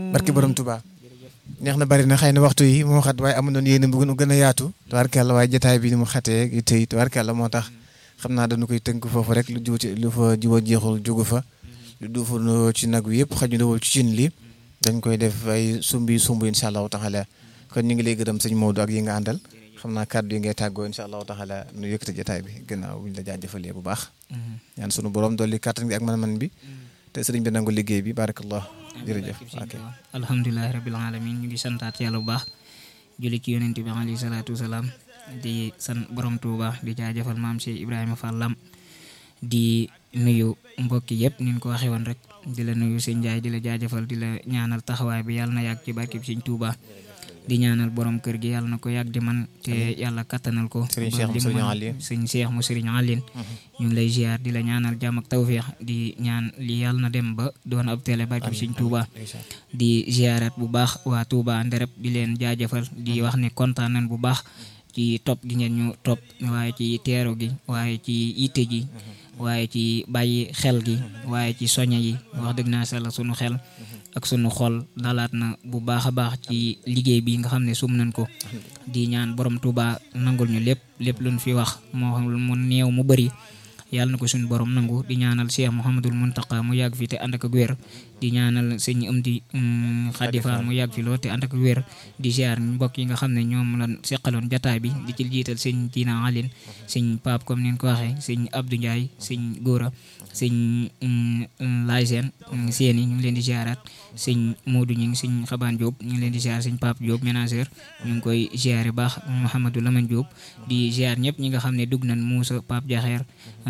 barki borom Touba neex na bari na xëy na waxtu yi moo xat waaye amu doon yéen bu gën a yaatu tubaarkàlla waaye jotaay bi ni mu xatee yi tey tubaarkàlla moo tax xam naa dañu koy tënk foofu rek lu jiw ci lu fa jiw a jeexul jugu fa lu duufu ci nag wi yëpp xaju dawul ci cin li dañ koy def ay sumbi sumb incha allahu taala kon ñu ngi lay gërëm sëñ Maodo ak yi nga àndal xam naa kàddu yi ngay tàggoo incha allahu taala nu yëkkati jotaay bi gannaaw buñ la jaajëfalee bu baax ñaan sunu borom dolli kàttan gi ak man-man bi te sëriñ bi nangu liggéey bi barakallah jërëjëf ok alhamdulilahi rabil alamin ñu ngi santaat yàlla bu baax julli ci yonent bi alayhi salaatu wasalaam di san borom Tuuba di jaajëfal maam Cheikh Ibrahima Fall Lam di nuyu mbokki yëpp ni ñu ko waxee woon rek di la nuyu sëñ Njaay di la jaajëfal di la ñaanal taxawaay bi yàlla na yàgg ci barkib sëñ Tuuba di ñaanal borom kër gi yàlla na ko yàgg di man te yàlla kattanal ko Sëriñ Cheikh mu Sëriñ Aline sëñ Cheikh mu Sëriñ Aline ñu ngi lay ziar di la ñaanal jàmm ak tawféex di ñaan li yàlla na dem ba doon ab télé barkib sëñ Tuuba di ziarat bu baax waa Touba Ndereb di leen jaajëfal di wax ne kontaan nañ bu baax ci topp gi ngeen ñu topp waaye ci teero gi waaye ci yitte ji waaye ci bàyyi xel gi waaye ci soña yi wax dëgg naa sala sunu xel ak sunu xol dalaat na bu baax a baax ci liggéey bi nga xam ne sum nañ ko di ñaan borom Touba nangul ñu lépp lépp luñ fi wax moo xam mu néew mu bëri yàlla na ko suñu borom nangu di ñaanal Cheikh Mouhamadul Muntaqa mu yàgg fi te ànd ak wér di ñaanal sëñ Amdi Xadifa mu yàgg fi lool te ànd ak wér di ziar mbokk yi nga xam ne ñoom la seqaloon jataay bi di ci jiital sëñ Tina Aline sëñ Pape comme ni ko waxee sëñ Abdou Ndiaye sëñ Góora sëñ Laay Seen Séeni ñu ngi leen di ziaraat sëñ Modou ñu ngi sëñ Xabaan Diop ñu ngi leen di ziar sëñ Pape Diop ménageur ñu ngi koy ziare baax Mouhamadou Lamane Diop di ziar ñëpp ñi nga xam ne dugg nañ Moussa Pape Diakher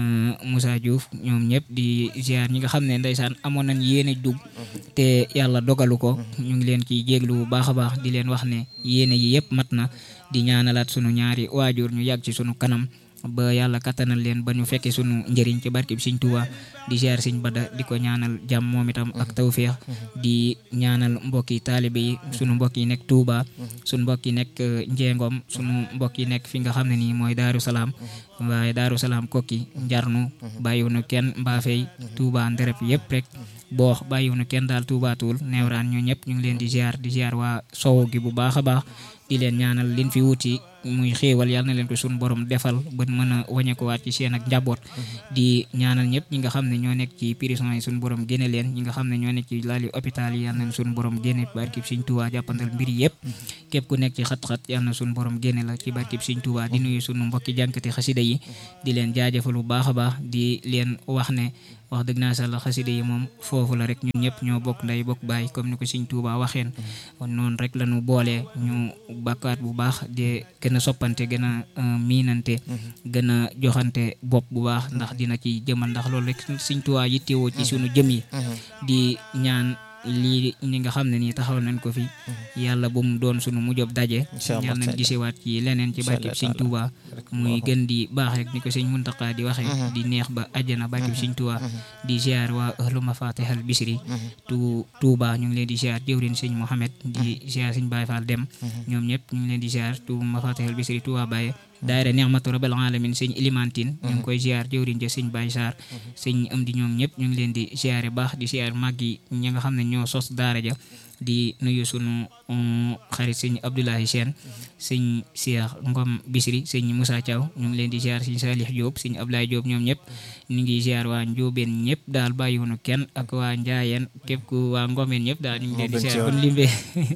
Moussa Diouf ñoom ñëpp di ziar ñi nga xam ne ndeysaan amoon nañ yéene dugg te yàlla dogalu ko ñu ngi leen ciy jéglu bu baax a baax di leen wax ne yéene yi yëpp mat na di ñaanalaat sunu ñaari waajur ñu yàgg ci sunu kanam ba yàlla kattanal leen ba ñu fekkee sunu njëriñ ci barkib Sëñ Tuubaa di ziar Sëñ Bada di ko ñaanal jàmm moom itam ak tawféex di ñaanal mbokki taalibe yi sunu mbokk yi nekk Touba sunu mbokk yi nekk Njengom sunu mbokk yi nekk fi nga xam ne nii mooy Daaru Salaam waaye Daaru Salaam kokki njarnu bàyyiwunu kenn mbaafey Touba nderep yëpp rek boox bàyyiwunu kenn daal Touba Toul neewraan ñu ñëpp ñu ngi leen di ziar di ziar waa sow gi bu baax a baax di leen ñaanal liñ fi wuti muy xéewal yàlla na leen ko suñu borom defal ba mën a wañe ko waat ci seen ak njaboot di ñaanal ñëpp ñi nga xam ne ñoo nekk ci prison yi suñu borom génne leen ñi nga xam ne ñoo nekk ci laali hôpital yi yàlla na suñu borom génne barkib Sëñ Tuubaa jàppandal mbir yëpp képp ku nekk ci xat-xat yàlla na suñu borom génne la ci barkib Sëñ Tuubaa di nuyu suñu mbokki jànkati xasida yi di leen jaajëfal bu baax a baax di leen wax ne wax dëgg naa sàlla xasida yi moom foofu la rek ñun ñëpp ñoo bokk nday bokk bàyyi comme ni ko Sëñ Tuubaa waxeen kon noonu rek lañu boolee ñu bakkaat bu baax di gën a soppante gën a miinante gën a joxante bopp bu baax ndax dina ci jëmal ndax loolu rek Sëñ Tuubaa yittewoo ci sunu jëm yi di ñaan lii ñi nga xam ne nii taxaw nañ ko fi yàlla bu mu doon sunu mujjob daje yàlla nañ gisewaat ci leneen ci barkib Sëñ Tuubaa muy gën di baax rek ni ko Sëñ Muntaqa di waxee di neex ba àjjana barkib Sëñ Tuubaa di ziar waa ahlu mafatihal bisri tu Tuubaa ñu ngi leen di ziar jëwrin Sëñ Mohamed di ziar Sëñ Baye Fall dem ñoom ñëpp ñu ngi leen di ziar tu mafatihal bisri Tuubaa Baye daayira Nihmatu Rabbil Alamin sëñ Ilimantin ñu ngi koy ziar jëwriñ ja sëñ Baye Sarr sëñ am di ñoom ñëpp ñu ngi leen di ziare baax di ziar mag yi ñi nga xam ne ñoo sos daara ja di nuyu sunu xarit sëñ Abdoulaye Sène sëñ Cheikh Ngom Bisri sëñ Moussa Thiaw ñu ngi leen di ziar sëñ Salih Diop sëñ Abdoulaye Diop ñoom ñëpp ñu ngi ziar waa Njóobeen ñëpp daal bàyyiwunu kenn ak waa Njaayeen képp ku waa Ngomeen ñëpp daal ñu ngi leen di ziar kon limbee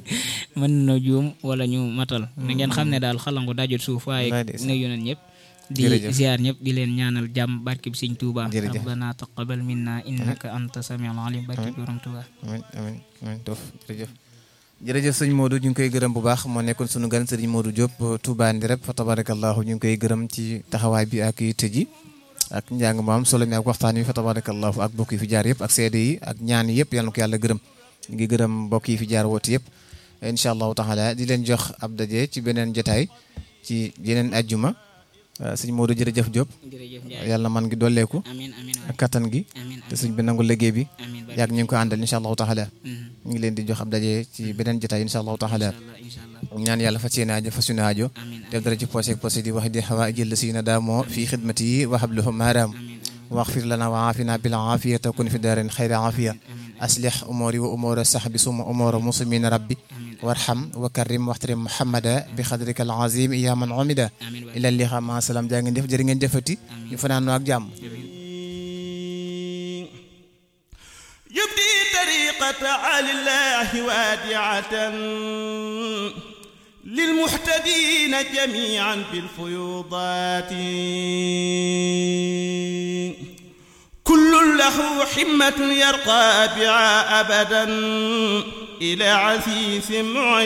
mën na juum wala ñu matal na ngeen xam ne daal xalangu dajut suuf waaye nuyu nañ ñëpp di ziar ñëpp di leen ñaanal jàmm barkib Sëñ Tuuba rabbana taqabbal minna innaka anta samiul alim barkib borom Tuuba amiin amiin amiin tof jërëjëf jërëjëf sëñ Modou ñu ngi koy gërëm bu baax moo nekkoon sunu gan sëriñ Modou Diop Touba Ndireb fa tabarakallahu ñu ngi koy gërëm ci taxawaay bi ak yitte ji ak njàng mu am solo mi ak waxtaan wi fa tabarakallahu ak mbokk yi fi jaar yëpp ak seede yi ak ñaan yi yëpp yal na ko yàlla gërëm ñu ngi gërëm mbokk yi fi jaar woote yëpp incha allahu taala di leen jox ab daje ci beneen jotaay ci yeneen ajjuma sëñ Modou jërëjëf Diop yàlla man gi dolleeku ak kattan gi te sëñ bi nangu liggéey bi yàgg ñu ngi ko àndal incha allahu taala ñu ngi leen di jox ab daje ci beneen jotaay incha allahu taala ñaan yàlla fas yéene aajo fas yéene aajo def dara ci poosé poosé di wax di xawa jël si na daamoo fii xidmati yi wa habluhum maaraam waxfir lana wa aafina bil aafiyata kun fi daarin xayra aafiya aslih umuri wa umura sahbi suma umura muslimin rabbi warham wa karim waxtarim muhammada bi xadrika al azim ya man umida ila liqa ma salam jaa ngeen jëf jërë ngeen jëfati ñu fanaan ak jàmm يبدي طريقة على الله وادعة للمحتدين جميعا بالفيوضات كل له حمة يرقى بها أبدا إلى عزيز معين